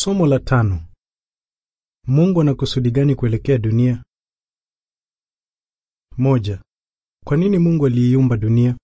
Somo la tano. Mungu ana kusudi gani kuelekea dunia? Moja. Kwa nini Mungu aliiumba dunia?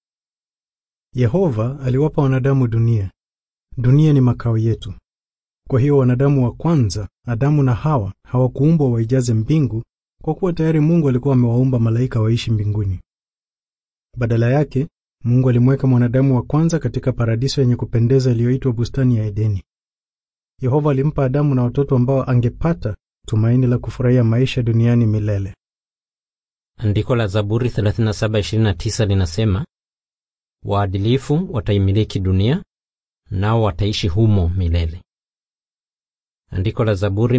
Yehova aliwapa wanadamu dunia. Dunia ni makao yetu. Kwa hiyo wanadamu wa kwanza, Adamu na Hawa, hawakuumbwa waijaze mbingu kwa kuwa tayari Mungu alikuwa amewaumba malaika waishi mbinguni. Badala yake, Mungu alimweka mwanadamu wa kwanza katika paradiso yenye kupendeza iliyoitwa bustani ya Edeni. Yehova alimpa Adamu na watoto ambao angepata tumaini la kufurahia maisha duniani milele. Andiko la Zaburi 37:29 linasema, waadilifu wataimiliki dunia, nao wataishi humo milele. Andiko la Zaburi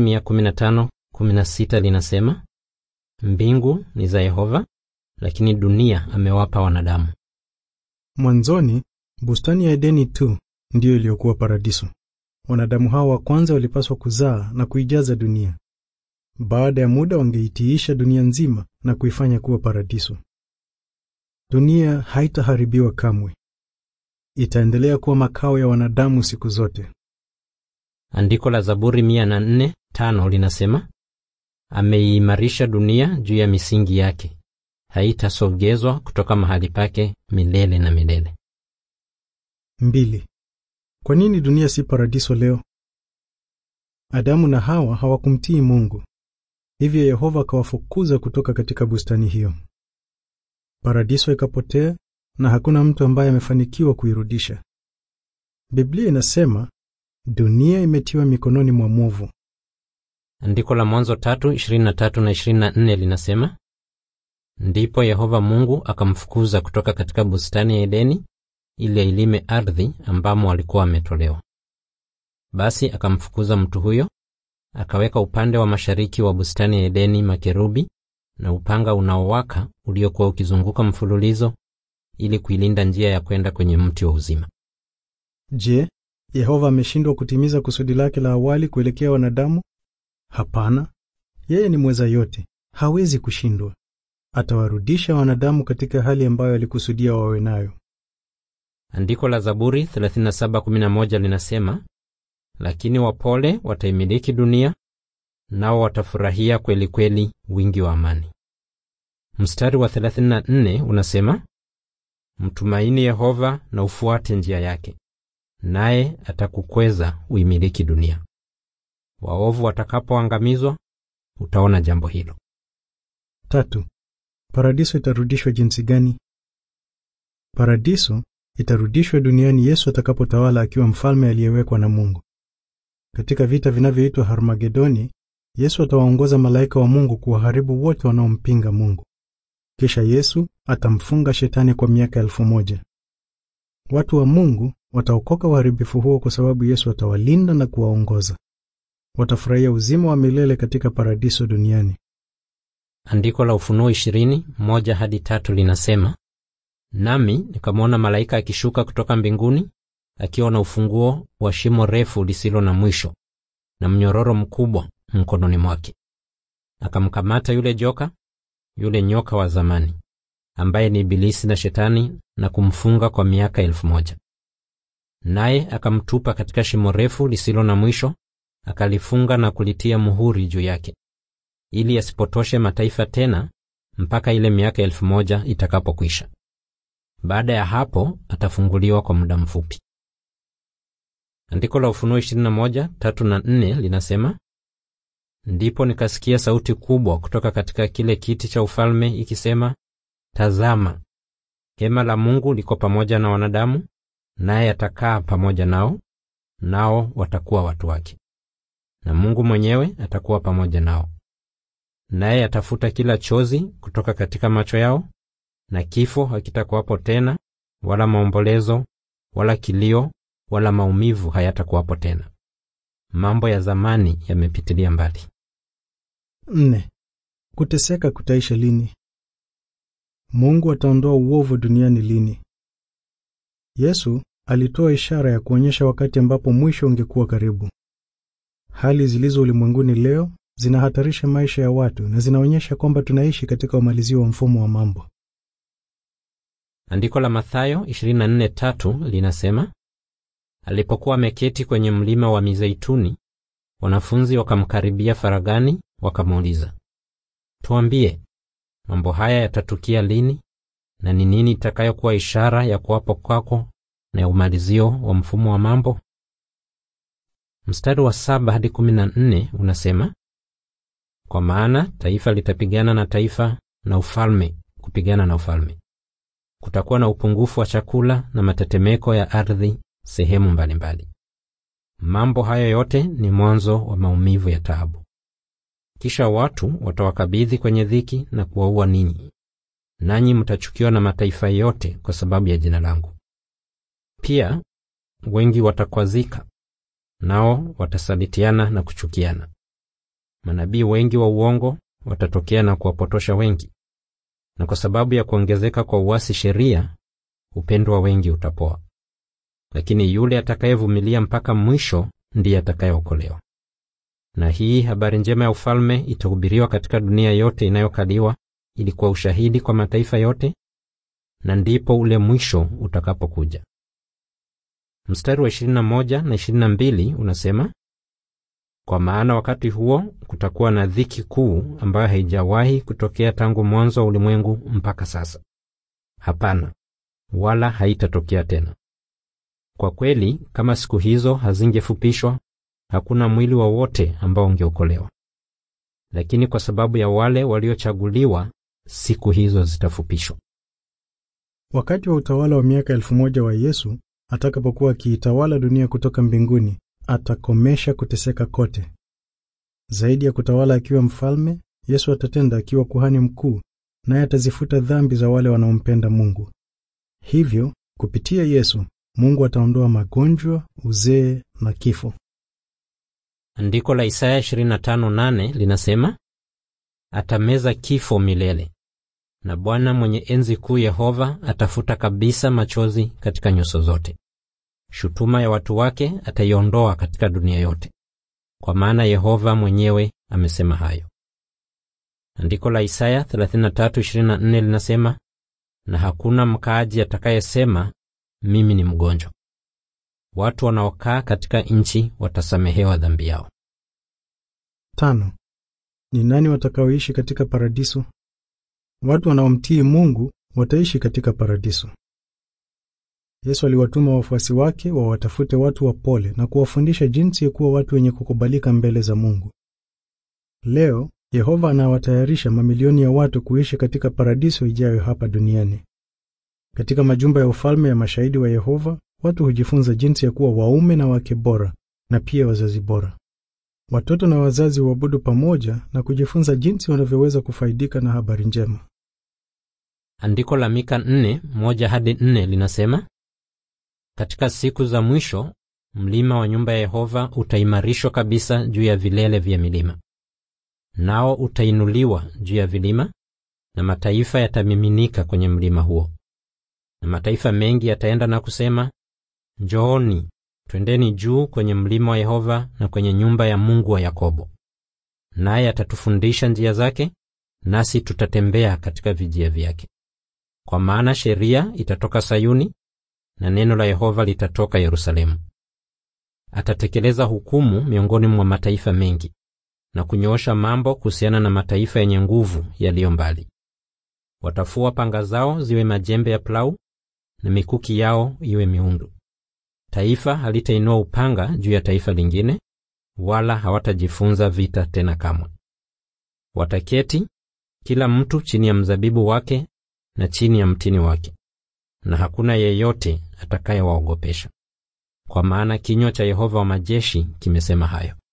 115:16 linasema, mbingu ni za Yehova, lakini dunia amewapa wanadamu. Mwanzoni, bustani ya Edeni tu ndiyo iliyokuwa paradiso. Wanadamu hao wa kwanza walipaswa kuzaa na kuijaza dunia. Baada ya muda wangeitiisha dunia nzima na kuifanya kuwa paradiso. Dunia haitaharibiwa kamwe. Itaendelea kuwa makao ya wanadamu siku zote. Andiko la Zaburi 104:5 linasema, ameiimarisha dunia juu ya misingi yake, haitasogezwa kutoka mahali pake milele na milele. Mbili. Kwa nini dunia si paradiso leo? Adamu na Hawa hawakumtii Mungu. Hivyo Yehova akawafukuza kutoka katika bustani hiyo. Paradiso ikapotea na hakuna mtu ambaye amefanikiwa kuirudisha. Biblia inasema dunia imetiwa mikononi mwa mwovu. Andiko la Mwanzo 3:23 na 24 linasema, ndipo Yehova Mungu akamfukuza kutoka katika bustani ya Edeni ili ailime ardhi ambamo alikuwa ametolewa. Basi akamfukuza mtu huyo, akaweka upande wa mashariki wa bustani ya Edeni makerubi na upanga unaowaka uliokuwa ukizunguka mfululizo ili kuilinda njia ya kwenda kwenye mti wa uzima. Je, Yehova ameshindwa kutimiza kusudi lake la awali kuelekea wanadamu? Hapana. Yeye ni mweza yote, hawezi kushindwa. Atawarudisha wanadamu katika hali ambayo alikusudia wawe nayo. Andiko la Zaburi 37:11 linasema, lakini wapole wataimiliki dunia, nao watafurahia kweli kweli wingi wa amani. Mstari wa 34 unasema, mtumaini Yehova na ufuate njia yake, naye atakukweza uimiliki dunia. Waovu watakapoangamizwa, utaona jambo hilo. Tatu. Paradiso itarudishwa jinsi gani? Paradiso itarudishwa duniani Yesu atakapotawala akiwa mfalme aliyewekwa na Mungu. Katika vita vinavyoitwa Harmagedoni, Yesu atawaongoza malaika wa Mungu kuwaharibu wote wanaompinga Mungu. Kisha Yesu atamfunga shetani kwa miaka elfu moja. Watu wa Mungu wataokoka uharibifu huo kwa sababu Yesu atawalinda na kuwaongoza. Watafurahia uzima wa milele katika paradiso duniani. Andiko la Ufunuo 20:1 hadi tatu linasema, nami nikamwona malaika akishuka kutoka mbinguni akiwa na ufunguo wa shimo refu lisilo na mwisho na mnyororo mkubwa mkononi mwake. Akamkamata yule joka, yule nyoka wa zamani, ambaye ni Ibilisi na Shetani, na kumfunga kwa miaka elfu moja. Naye akamtupa katika shimo refu lisilo na mwisho, akalifunga na kulitia muhuri juu yake, ili asipotoshe mataifa tena mpaka ile miaka elfu moja itakapokwisha. Baada ya hapo atafunguliwa kwa muda mfupi. Andiko la Ufunuo 21:3 na 4 linasema, ndipo nikasikia sauti kubwa kutoka katika kile kiti cha ufalme ikisema, tazama, hema la Mungu liko pamoja na wanadamu, naye atakaa pamoja nao, nao watakuwa watu wake, na Mungu mwenyewe atakuwa pamoja nao, naye atafuta kila chozi kutoka katika macho yao na kifo hakitakuwapo tena, wala maombolezo, wala kilio, wala maumivu hayatakuwapo tena. Mambo ya zamani yamepitilia mbali. Nne. Kuteseka kutaisha lini? Mungu ataondoa uovu duniani lini? Yesu alitoa ishara ya kuonyesha wakati ambapo mwisho ungekuwa karibu. Hali zilizo ulimwenguni leo zinahatarisha maisha ya watu na zinaonyesha kwamba tunaishi katika umalizio wa mfumo wa mambo. Andiko la Mathayo 24:3 linasema, alipokuwa ameketi kwenye mlima wa Mizeituni, wanafunzi wakamkaribia faragani, wakamuuliza, tuambie, mambo haya yatatukia lini, na ni nini itakayokuwa ishara ya kuwapo kwako na ya umalizio wa mfumo wa mambo? Mstari wa saba hadi kumi na nne unasema, kwa maana taifa litapigana na taifa na ufalme kupigana na ufalme. Kutakuwa na upungufu wa chakula na matetemeko ya ardhi sehemu mbalimbali. Mambo hayo yote ni mwanzo wa maumivu ya taabu. Kisha watu watawakabidhi kwenye dhiki na kuwaua ninyi, nanyi mtachukiwa na mataifa yote kwa sababu ya jina langu. Pia wengi watakwazika, nao watasalitiana na kuchukiana. Manabii wengi wa uongo watatokea na kuwapotosha wengi, na kwa sababu ya kuongezeka kwa uasi sheria, upendo wa wengi utapoa. Lakini yule atakayevumilia mpaka mwisho ndiye atakayeokolewa. Na hii habari njema ya ufalme itahubiriwa katika dunia yote inayokaliwa, ili kuwa ushahidi kwa mataifa yote, na ndipo ule mwisho utakapokuja. Mstari wa 21 na 22 unasema, kwa maana wakati huo kutakuwa na dhiki kuu ambayo haijawahi kutokea tangu mwanzo wa ulimwengu mpaka sasa. Hapana, wala haitatokea tena. Kwa kweli, kama siku hizo hazingefupishwa, hakuna mwili wowote ambao ungeokolewa. Lakini kwa sababu ya wale waliochaguliwa, siku hizo zitafupishwa. Wakati wa utawala wa miaka elfu moja wa Yesu atakapokuwa akiitawala dunia kutoka mbinguni, atakomesha kuteseka kote. Zaidi ya kutawala akiwa mfalme, Yesu atatenda akiwa kuhani mkuu, naye atazifuta dhambi za wale wanaompenda Mungu. Hivyo, kupitia Yesu, Mungu ataondoa magonjwa, uzee na kifo. Andiko la Isaya 25:8 linasema, atameza kifo milele, na Bwana mwenye enzi kuu Yehova atafuta kabisa machozi katika nyuso zote. Shutuma ya watu wake ataiondoa katika dunia yote, kwa maana Yehova mwenyewe amesema hayo. Andiko la Isaya 33:24 linasema, na hakuna mkaaji atakayesema mimi ni mgonjwa. Watu wanaokaa katika nchi watasamehewa dhambi yao. Tano. Ni nani watakaoishi katika paradiso? Watu wanaomtii Mungu wataishi katika paradiso. Yesu aliwatuma wafuasi wake wawatafute watu wapole na kuwafundisha jinsi ya kuwa watu wenye kukubalika mbele za Mungu. Leo Yehova anawatayarisha mamilioni ya watu kuishi katika paradiso ijayo hapa duniani. Katika majumba ya ufalme ya mashahidi wa Yehova, watu hujifunza jinsi ya kuwa waume na wake bora na pia wazazi bora. Watoto na wazazi huabudu pamoja na kujifunza jinsi wanavyoweza kufaidika na habari njema. Andiko la Mika 4:1 hadi 4 linasema, katika siku za mwisho mlima wa nyumba ya Yehova utaimarishwa kabisa juu ya vilele vya milima, nao utainuliwa juu ya vilima, na mataifa yatamiminika kwenye mlima huo. Na mataifa mengi yataenda na kusema, njooni twendeni juu kwenye mlima wa Yehova na kwenye nyumba ya Mungu wa Yakobo, naye atatufundisha njia zake, nasi tutatembea katika vijia vyake. Kwa maana sheria itatoka Sayuni na neno la Yehova litatoka Yerusalemu. Atatekeleza hukumu miongoni mwa mataifa mengi na kunyoosha mambo kuhusiana na mataifa yenye nguvu yaliyo mbali. Watafua panga zao ziwe majembe ya plau na mikuki yao iwe miundu. Taifa halitainua upanga juu ya taifa lingine, wala hawatajifunza vita tena kamwe. Wataketi kila mtu chini ya mzabibu wake na chini ya mtini wake, na hakuna yeyote atakayewaogopesha, kwa maana kinywa cha Yehova wa majeshi kimesema hayo.